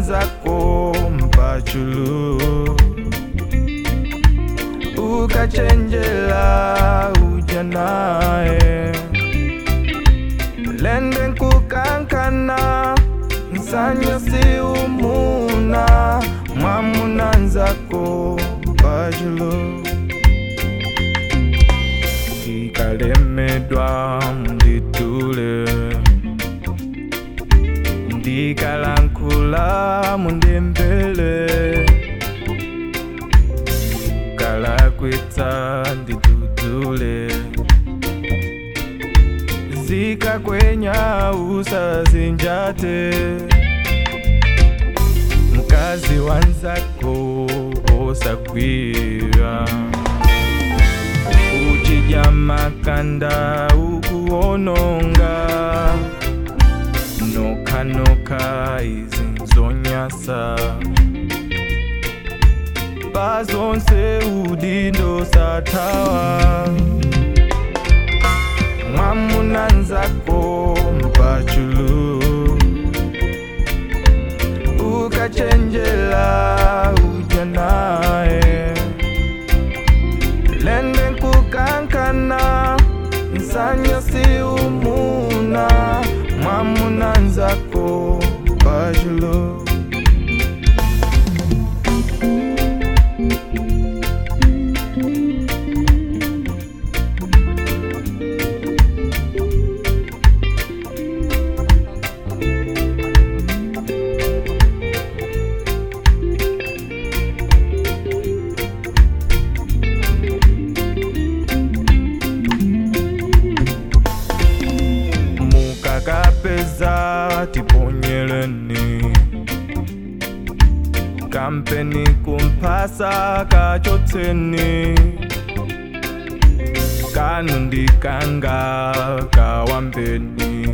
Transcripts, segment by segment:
nzako mpachulu ukachenjela uja naye lende nkukankana nsanyo si umuna mwamuna nzako mpachulu ndikalemedwa munditule ndikalankhula mundembele kalakwitsa ndidudule zikakwenya usazinjate mkazi wanzako osagwira uchidya makanda ukuononga nokhanoka izinzonyasa bazonse udindo sathawa mwamuna nzako mpachulu ukachenjela uja naye lende nkukankana nsanyo si umuna mwamuna nzako mpachulu mukakapeza tiponyeleni kampeni kumphasa kachotseni kanu ndikanga kawambeni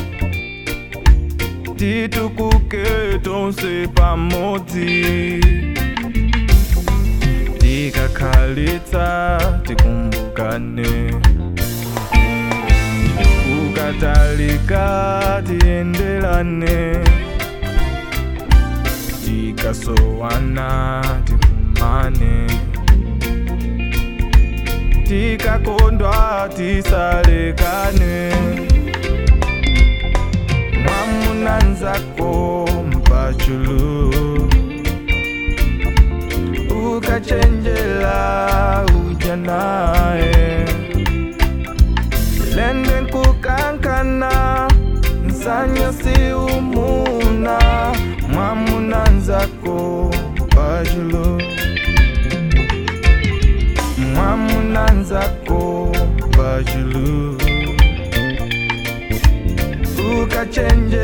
titukuke tonse pamodzi tikakhalitsa tikumbukane kukatalika tiendelane tikasowana tikumane tikakondwa tisalekane mwamuna nzako mpachulu ukachenjela uja naye lende nkukankana nsanyo si umuna mwamuna nzako mpachulu mwamuna nzako mpachulu ukachenjela